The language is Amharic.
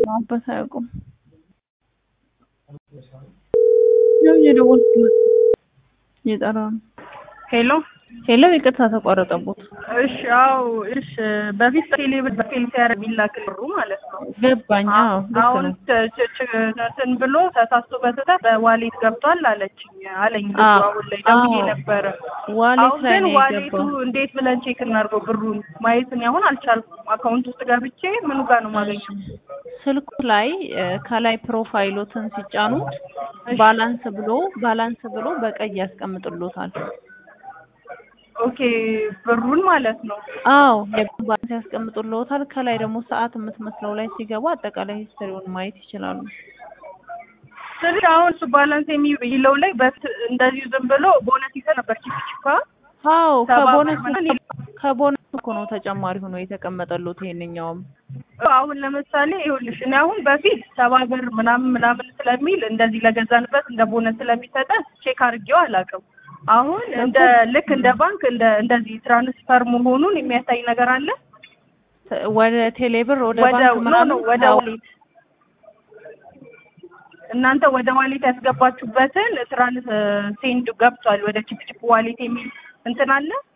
አባት አያውቁም። ያው እየደወልኩለት እየጠራ ነው። ሄሎ ሄሎ፣ ይቅርታ ተቋረጠቦት። እሺ፣ አዎ፣ እሺ። በፊት ቴሌ ብር በቴሌ ሲያደርግ የሚላክ ብሩ ማለት ነው። ገባኝ። አዎ ልክ አሁን ነው። ት- ች- ች- እንትን ብሎ ተሳስቶ በስህተት በዋሌት ገብቷል አለችኝ አለኝ ልጁ። አዎ፣ አሁን ላይ ደውዬ አዎ። ነበረ። ዋሌት አሁን ላይ ግን ነው ዋሌቱ የገባው። እንዴት ብለን ቼክ እናድርገው? ብሩን ማየት እኔ አሁን አልቻልኩም። አካውንት ውስጥ ገብቼ ምኑ ጋር ነው የማገኘው? ስልኩ ላይ እ፣ ከላይ ፕሮፋይሎትን ሲጫኑት እሺ። ባላንስ ብሎ ባላንስ ብሎ በቀይ ያስቀምጥሎታል። ኦኬ ብሩን ማለት ነው። አዎ የብር ባላንስ ያስቀምጡልዎታል። ከላይ ደግሞ ሰዓት የምትመስለው ላይ ሲገቡ አጠቃላይ ሂስትሪውን ማየት ይችላሉ። ስለዚህ አሁን እሱ ባላንስ የሚለው ላይ በት እንደዚሁ ዝም ብሎ ቦነስ ይዘህ ነበር ቺፕ ቺፓ አዎ ሰባ ከቦነስ ብር ምናምን ከቦነስ እኮ ነው ተጨማሪ ሆኖ የተቀመጠሎት ይሄንኛውም። አሁን ለምሳሌ ይኸውልሽ እኔ አሁን በፊት ሰባ ብር ምናምን ምናምን ስለሚል እንደዚህ ለገዛንበት እንደ ቦነስ ስለሚሰጠን ቼክ አድርጌው አላውቅም። አሁን እንደ ልክ እንደ ባንክ እንደ እንደዚህ ትራንስፈር መሆኑን የሚያሳይ ነገር አለ ተ- ወደ ቴሌብር ወደ ወደ ባንክ ኖ ምናምን ኖ ወደ አዎ፣ ዋሌት እናንተ ወደ ዋሌት ያስገባችሁበትን ትራንስ ሴንድ ገብቷል ወደ ቺፕ ቺፕ ዋሌት የሚል እንትን አለ